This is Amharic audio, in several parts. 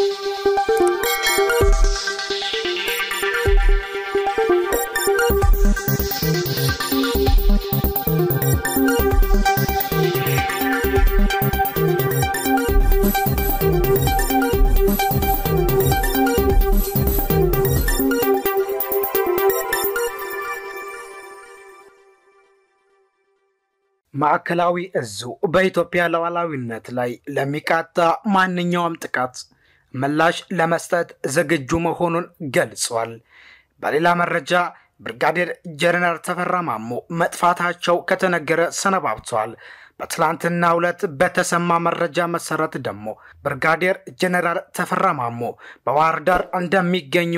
ማዕከላዊ እዙ በኢትዮጵያ ሉዓላዊነት ላይ ለሚቃጣ ማንኛውም ጥቃት ምላሽ ለመስጠት ዝግጁ መሆኑን ገልጿል። በሌላ መረጃ ብርጋዴር ጀነራል ተፈራ ማሞ መጥፋታቸው ከተነገረ ሰነባብተዋል። በትላንትናው ዕለት በተሰማ መረጃ መሰረት ደግሞ ብርጋዴር ጀነራል ተፈራ ማሞ በባህር ዳር እንደሚገኙ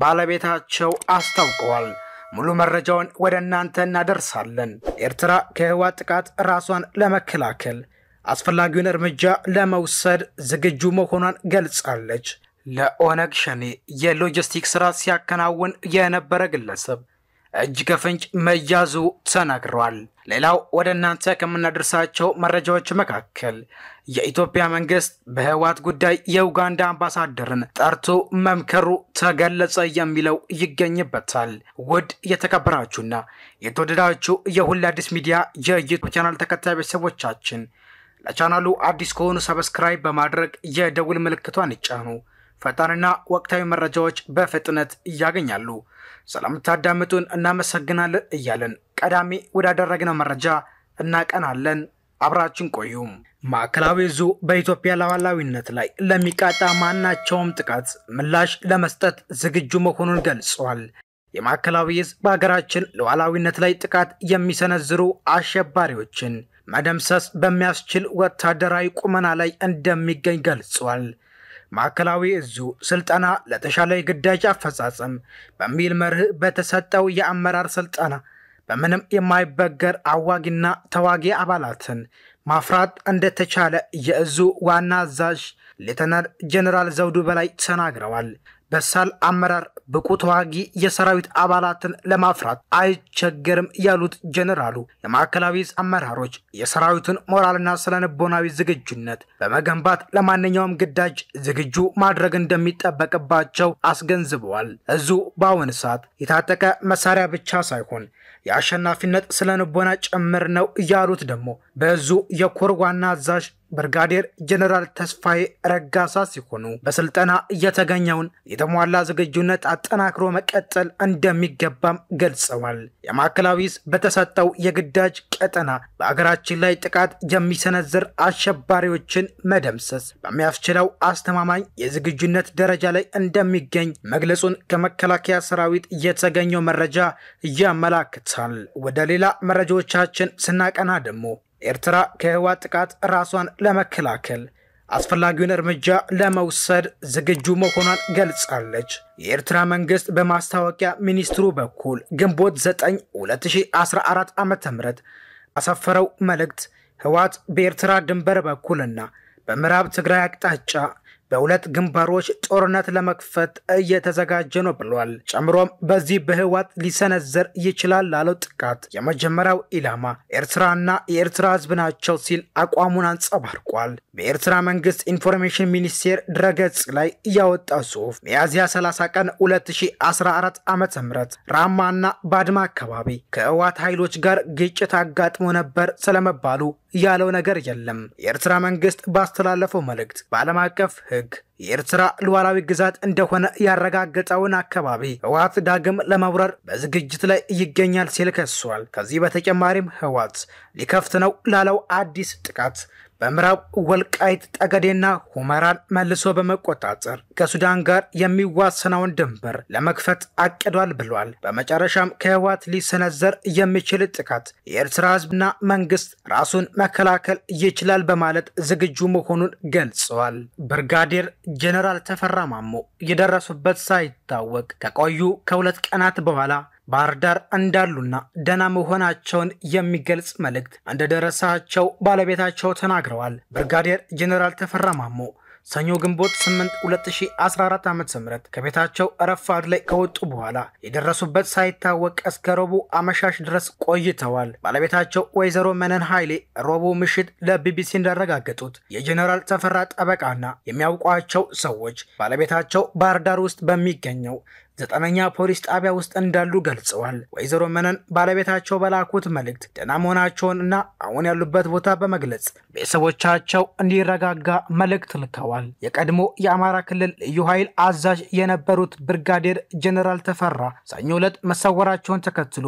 ባለቤታቸው አስታውቀዋል። ሙሉ መረጃውን ወደ እናንተ እናደርሳለን። ኤርትራ ከህወሓት ጥቃት ራሷን ለመከላከል አስፈላጊውን እርምጃ ለመውሰድ ዝግጁ መሆኗን ገልጻለች። ለኦነግ ሸኔ የሎጂስቲክ ስራ ሲያከናውን የነበረ ግለሰብ እጅ ከፍንጭ መያዙ ተነግሯል። ሌላው ወደ እናንተ ከምናደርሳቸው መረጃዎች መካከል የኢትዮጵያ መንግስት በህወሓት ጉዳይ የኡጋንዳ አምባሳደርን ጠርቶ መምከሩ ተገለጸ የሚለው ይገኝበታል። ውድ የተከበራችሁና የተወደዳችሁ የሁሉ አዲስ ሚዲያ የዩቱብ ቻናል ተከታይ ቤተሰቦቻችን ለቻናሉ አዲስ ከሆኑ ሰብስክራይብ በማድረግ የደውል ምልክቷን ይጫኑ። ፈጣንና ወቅታዊ መረጃዎች በፍጥነት ያገኛሉ። ስለምታዳምጡን እናመሰግናለን እያለን ቀዳሚ ወዳደረግነው መረጃ እናቀናለን። አብራችን ቆዩ። ማዕከላዊ እዙ በኢትዮጵያ ሉዓላዊነት ላይ ለሚቃጣ ማናቸውም ጥቃት ምላሽ ለመስጠት ዝግጁ መሆኑን ገልጿል። የማዕከላዊ እዝ በሀገራችን ሉዓላዊነት ላይ ጥቃት የሚሰነዝሩ አሸባሪዎችን መደምሰስ በሚያስችል ወታደራዊ ቁመና ላይ እንደሚገኝ ገልጿል። ማዕከላዊ እዙ ስልጠና ለተሻለ የግዳጅ አፈጻጸም በሚል መርህ በተሰጠው የአመራር ስልጠና በምንም የማይበገር አዋጊና ተዋጊ አባላትን ማፍራት እንደተቻለ የእዙ ዋና አዛዥ ሌተናል ጀኔራል ዘውዱ በላይ ተናግረዋል። በሳል አመራር ብቁ ተዋጊ የሰራዊት አባላትን ለማፍራት አይቸገርም ያሉት ጀኔራሉ የማዕከላዊ እዝ አመራሮች የሰራዊቱን ሞራልና ስነልቦናዊ ዝግጁነት በመገንባት ለማንኛውም ግዳጅ ዝግጁ ማድረግ እንደሚጠበቅባቸው አስገንዝበዋል። እዙ በአሁን ሰዓት የታጠቀ መሳሪያ ብቻ ሳይሆን የአሸናፊነት ስነልቦና ጭምር ነው ያሉት ደግሞ በእዙ የኮር ዋና አዛዥ ብርጋዴር ጀኔራል ተስፋዬ ረጋሳ ሲሆኑ በስልጠና እየተገኘውን የተሟላ ዝግጁነት አጠናክሮ መቀጠል እንደሚገባም ገልጸዋል። የማዕከላዊ እዝ በተሰጠው የግዳጅ ቀጠና በአገራችን ላይ ጥቃት የሚሰነዝር አሸባሪዎችን መደምሰስ በሚያስችለው አስተማማኝ የዝግጁነት ደረጃ ላይ እንደሚገኝ መግለጹን ከመከላከያ ሰራዊት የተገኘው መረጃ ያመላክታል። ወደ ሌላ መረጃዎቻችን ስናቀና ደግሞ ኤርትራ ከህወሓት ጥቃት ራሷን ለመከላከል አስፈላጊውን እርምጃ ለመውሰድ ዝግጁ መሆኗን ገልጻለች። የኤርትራ መንግስት በማስታወቂያ ሚኒስትሩ በኩል ግንቦት 9 2014 ዓ ም አሰፈረው መልእክት ህወሓት በኤርትራ ድንበር በኩልና በምዕራብ ትግራይ አቅጣጫ በሁለት ግንባሮች ጦርነት ለመክፈት እየተዘጋጀ ነው ብሏል። ጨምሮም በዚህ በህወሓት ሊሰነዘር ይችላል ላለው ጥቃት የመጀመሪያው ኢላማ ኤርትራና የኤርትራ ህዝብ ናቸው ሲል አቋሙን አንጸባርቋል። በኤርትራ መንግስት ኢንፎርሜሽን ሚኒስቴር ድረገጽ ላይ ያወጣው ጽሑፍ ሚያዝያ 30 ቀን 2014 ዓ ም ራማና ባድማ አካባቢ ከህወሓት ኃይሎች ጋር ግጭት አጋጥሞ ነበር ስለመባሉ ያለው ነገር የለም። የኤርትራ መንግስት ባስተላለፈው መልእክት በዓለም አቀፍ ህግ የኤርትራ ሉዓላዊ ግዛት እንደሆነ ያረጋገጠውን አካባቢ ህወሓት ዳግም ለመውረር በዝግጅት ላይ ይገኛል ሲል ከሷል። ከዚህ በተጨማሪም ህወሓት ሊከፍት ነው ላለው አዲስ ጥቃት በምዕራብ ወልቃይት ጠገዴና ሁመራን መልሶ በመቆጣጠር ከሱዳን ጋር የሚዋሰነውን ድንበር ለመክፈት አቅዷል ብሏል። በመጨረሻም ከህወሓት ሊሰነዘር የሚችል ጥቃት የኤርትራ ህዝብና መንግስት ራሱን መከላከል ይችላል በማለት ዝግጁ መሆኑን ገልጸዋል። ብርጋዴር ጀኔራል ተፈራ ማሞ የደረሱበት ሳይታወቅ ከቆዩ ከሁለት ቀናት በኋላ ባህር ዳር እንዳሉና ደህና መሆናቸውን የሚገልጽ መልእክት እንደደረሳቸው ባለቤታቸው ተናግረዋል። ብርጋዴር ጀኔራል ተፈራ ማሞ ሰኞ ግንቦት 8 2014 ዓ ም ከቤታቸው ረፋድ ላይ ከወጡ በኋላ የደረሱበት ሳይታወቅ እስከ ረቡዕ አመሻሽ ድረስ ቆይተዋል። ባለቤታቸው ወይዘሮ መነን ኃይሌ ረቡዕ ምሽት ለቢቢሲ እንዳረጋገጡት የጀኔራል ተፈራ ጠበቃና የሚያውቋቸው ሰዎች ባለቤታቸው ባህር ዳር ውስጥ በሚገኘው ዘጠነኛ ፖሊስ ጣቢያ ውስጥ እንዳሉ ገልጸዋል። ወይዘሮ መነን ባለቤታቸው በላኩት መልእክት ደህና መሆናቸውን እና አሁን ያሉበት ቦታ በመግለጽ ቤተሰቦቻቸው እንዲረጋጋ መልእክት ልከዋል። የቀድሞ የአማራ ክልል ልዩ ኃይል አዛዥ የነበሩት ብርጋዴር ጀኔራል ተፈራ ሰኞ ዕለት መሰወራቸውን ተከትሎ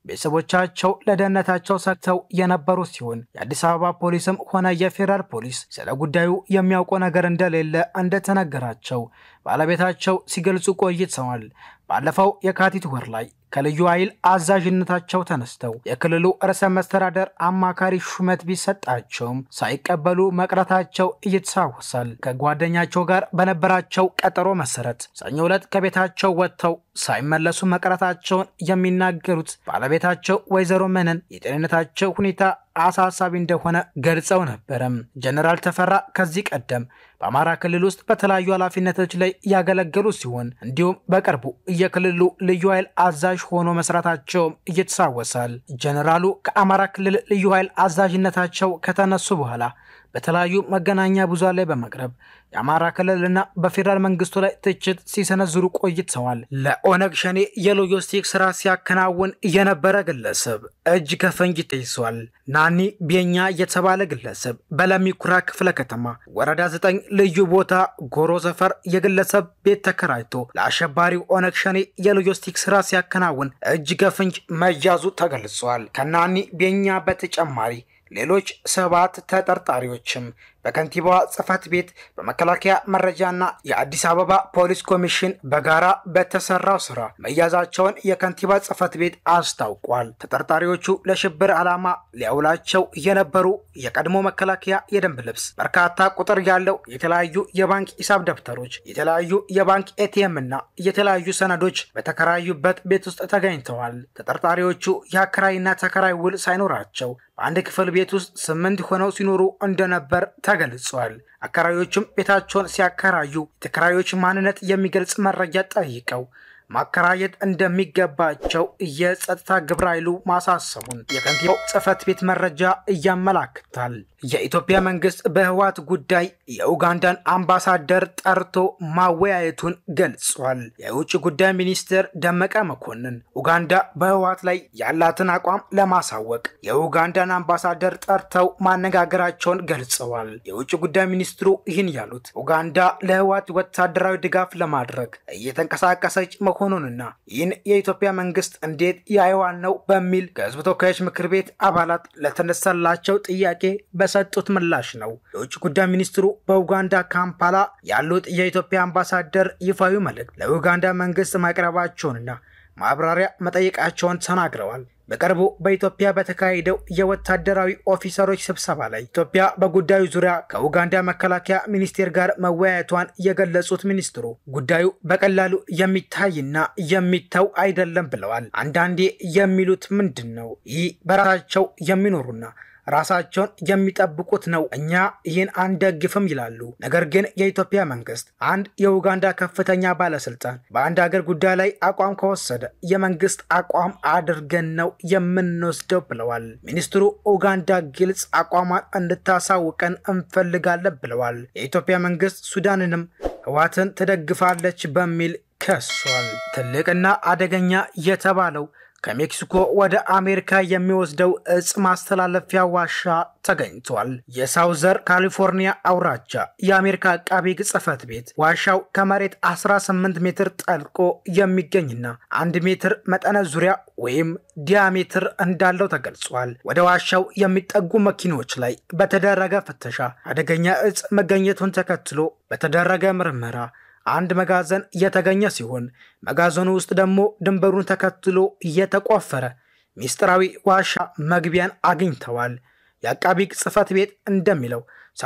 ቤተሰቦቻቸው ለደህንነታቸው ሰግተው የነበሩ ሲሆን የአዲስ አበባ ፖሊስም ሆነ የፌዴራል ፖሊስ ስለ ጉዳዩ የሚያውቀው ነገር እንደሌለ እንደተነገራቸው ባለቤታቸው ሲገልጹ ቆይተዋል። ባለፈው የካቲት ወር ላይ ከልዩ ኃይል አዛዥነታቸው ተነስተው የክልሉ ርዕሰ መስተዳደር አማካሪ ሹመት ቢሰጣቸውም ሳይቀበሉ መቅረታቸው ይታወሳል። ከጓደኛቸው ጋር በነበራቸው ቀጠሮ መሰረት ሰኞ ዕለት ከቤታቸው ወጥተው ሳይመለሱ መቅረታቸውን የሚናገሩት ባለቤታቸው ወይዘሮ መነን የጤንነታቸው ሁኔታ አሳሳቢ እንደሆነ ገልጸው ነበረም። ጀነራል ተፈራ ከዚህ ቀደም በአማራ ክልል ውስጥ በተለያዩ ኃላፊነቶች ላይ ያገለገሉ ሲሆን እንዲሁም በቅርቡ የክልሉ ልዩ ኃይል አዛዥ ሆኖ መስራታቸውም ይታወሳል። ጀነራሉ ከአማራ ክልል ልዩ ኃይል አዛዥነታቸው ከተነሱ በኋላ በተለያዩ መገናኛ ብዙሃን ላይ በመቅረብ የአማራ ክልልና በፌዴራል መንግስቱ ላይ ትችት ሲሰነዝሩ ቆይተዋል። ለኦነግ ሸኔ የሎጂስቲክ ስራ ሲያከናውን የነበረ ግለሰብ እጅ ከፈንጅ ተይዟል። ናኒ ቤኛ የተባለ ግለሰብ በለሚኩራ ክፍለ ከተማ ወረዳ ዘጠኝ ልዩ ቦታ ጎሮ ሰፈር የግለሰብ ቤት ተከራይቶ ለአሸባሪው ኦነግ ሸኔ የሎጂስቲክ ስራ ሲያከናውን እጅ ከፍንጅ መያዙ ተገልጿል። ከናኒ ቤኛ በተጨማሪ ሌሎች ሰባት ተጠርጣሪዎችም በከንቲባዋ ጽህፈት ቤት በመከላከያ መረጃና የአዲስ አበባ ፖሊስ ኮሚሽን በጋራ በተሰራው ስራ መያዛቸውን የከንቲባ ጽህፈት ቤት አስታውቋል። ተጠርጣሪዎቹ ለሽብር ዓላማ ሊያውላቸው የነበሩ የቀድሞ መከላከያ የደንብ ልብስ፣ በርካታ ቁጥር ያለው የተለያዩ የባንክ ሂሳብ ደብተሮች፣ የተለያዩ የባንክ ኤቲኤም እና የተለያዩ ሰነዶች በተከራዩበት ቤት ውስጥ ተገኝተዋል። ተጠርጣሪዎቹ የአከራይና ተከራይ ውል ሳይኖራቸው በአንድ ክፍል ቤት ውስጥ ስምንት ሆነው ሲኖሩ እንደነበር ተገልጿል። አከራዮቹም ቤታቸውን ሲያከራዩ የተከራዮች ማንነት የሚገልጽ መረጃ ጠይቀው ማከራየት እንደሚገባቸው የጸጥታ ግብረ ኃይሉ ማሳሰቡን የከንቲባው ጽህፈት ቤት መረጃ እያመላክታል። የኢትዮጵያ መንግስት በህወሓት ጉዳይ የኡጋንዳን አምባሳደር ጠርቶ ማወያየቱን ገልጿል። የውጭ ጉዳይ ሚኒስትር ደመቀ መኮንን ኡጋንዳ በህወሓት ላይ ያላትን አቋም ለማሳወቅ የኡጋንዳን አምባሳደር ጠርተው ማነጋገራቸውን ገልጸዋል። የውጭ ጉዳይ ሚኒስትሩ ይህን ያሉት ኡጋንዳ ለህወሓት ወታደራዊ ድጋፍ ለማድረግ እየተንቀሳቀሰች መሆኑንና ይህን የኢትዮጵያ መንግስት እንዴት ያየዋል ነው በሚል ከህዝብ ተወካዮች ምክር ቤት አባላት ለተነሳላቸው ጥያቄ በሰጡት ምላሽ ነው። የውጭ ጉዳይ ሚኒስትሩ በኡጋንዳ ካምፓላ ያሉት የኢትዮጵያ አምባሳደር ይፋዊ መልእክት ለኡጋንዳ መንግስት ማቅረባቸውንና ማብራሪያ መጠየቃቸውን ተናግረዋል። በቅርቡ በኢትዮጵያ በተካሄደው የወታደራዊ ኦፊሰሮች ስብሰባ ላይ ኢትዮጵያ በጉዳዩ ዙሪያ ከኡጋንዳ መከላከያ ሚኒስቴር ጋር መወያየቷን የገለጹት ሚኒስትሩ ጉዳዩ በቀላሉ የሚታይና የሚተው አይደለም ብለዋል። አንዳንዴ የሚሉት ምንድን ነው? ይህ በራሳቸው የሚኖሩና ራሳቸውን የሚጠብቁት ነው። እኛ ይህን አንደግፍም ይላሉ። ነገር ግን የኢትዮጵያ መንግስት አንድ የኡጋንዳ ከፍተኛ ባለስልጣን በአንድ ሀገር ጉዳይ ላይ አቋም ከወሰደ የመንግስት አቋም አድርገን ነው የምንወስደው ብለዋል። ሚኒስትሩ ኡጋንዳ ግልጽ አቋሟን እንድታሳውቀን እንፈልጋለን ብለዋል። የኢትዮጵያ መንግስት ሱዳንንም ህዋትን ትደግፋለች በሚል ከሷል። ትልቅና አደገኛ የተባለው ከሜክሲኮ ወደ አሜሪካ የሚወስደው እጽ ማስተላለፊያ ዋሻ ተገኝቷል። የሳውዘር ካሊፎርኒያ አውራጃ የአሜሪካ አቃቢ ሕግ ጽሕፈት ቤት ዋሻው ከመሬት 18 ሜትር ጠልቆ የሚገኝና አንድ ሜትር መጠነ ዙሪያ ወይም ዲያሜትር እንዳለው ተገልጿል። ወደ ዋሻው የሚጠጉ መኪኖች ላይ በተደረገ ፍተሻ አደገኛ እጽ መገኘቱን ተከትሎ በተደረገ ምርመራ አንድ መጋዘን የተገኘ ሲሆን መጋዘኑ ውስጥ ደግሞ ድንበሩን ተከትሎ የተቆፈረ ሚስጥራዊ ዋሻ መግቢያን አግኝተዋል። የአቃቢ ሕግ ጽሕፈት ቤት እንደሚለው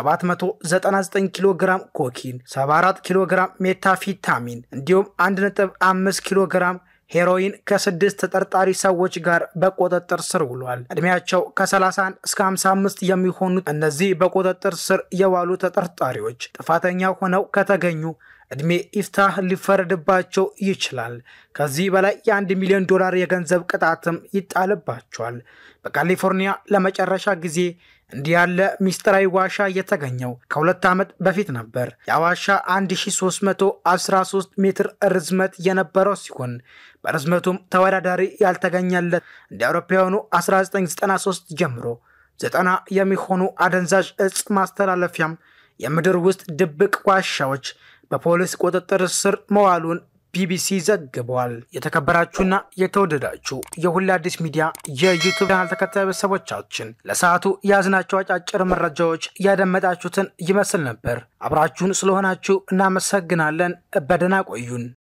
799 ኪሎ ግራም ኮኪን፣ 74 ኪሎ ግራም ሜታፊታሚን እንዲሁም 1.5 ኪሎ ግራም ሄሮይን ከስድስት ተጠርጣሪ ሰዎች ጋር በቁጥጥር ስር ውሏል። እድሜያቸው ከ31 እስከ 55 የሚሆኑት እነዚህ በቁጥጥር ስር የዋሉ ተጠርጣሪዎች ጥፋተኛ ሆነው ከተገኙ እድሜ ኢፍታህ ሊፈረድባቸው ይችላል። ከዚህ በላይ የአንድ ሚሊዮን ዶላር የገንዘብ ቅጣትም ይጣልባቸዋል። በካሊፎርኒያ ለመጨረሻ ጊዜ እንዲህ ያለ ሚስጥራዊ ዋሻ የተገኘው ከሁለት ዓመት በፊት ነበር። የዋሻ 1313 ሜትር ርዝመት የነበረው ሲሆን በርዝመቱም ተወዳዳሪ ያልተገኘለት እንደ አውሮፓውያኑ 1993 ጀምሮ ዘጠና የሚሆኑ አደንዛዥ እጽ ማስተላለፊያም የምድር ውስጥ ድብቅ ዋሻዎች በፖሊስ ቁጥጥር ስር መዋሉን ቢቢሲ ዘግቧል። የተከበራችሁና የተወደዳችሁ የሁሌ አዲስ ሚዲያ የዩቱብ ቻናል ተከታይ ቤተሰቦቻችን ለሰዓቱ የያዝናቸው አጫጭር መረጃዎች ያደመጣችሁትን ይመስል ነበር። አብራችሁን ስለሆናችሁ እናመሰግናለን። በደህና ቆዩን።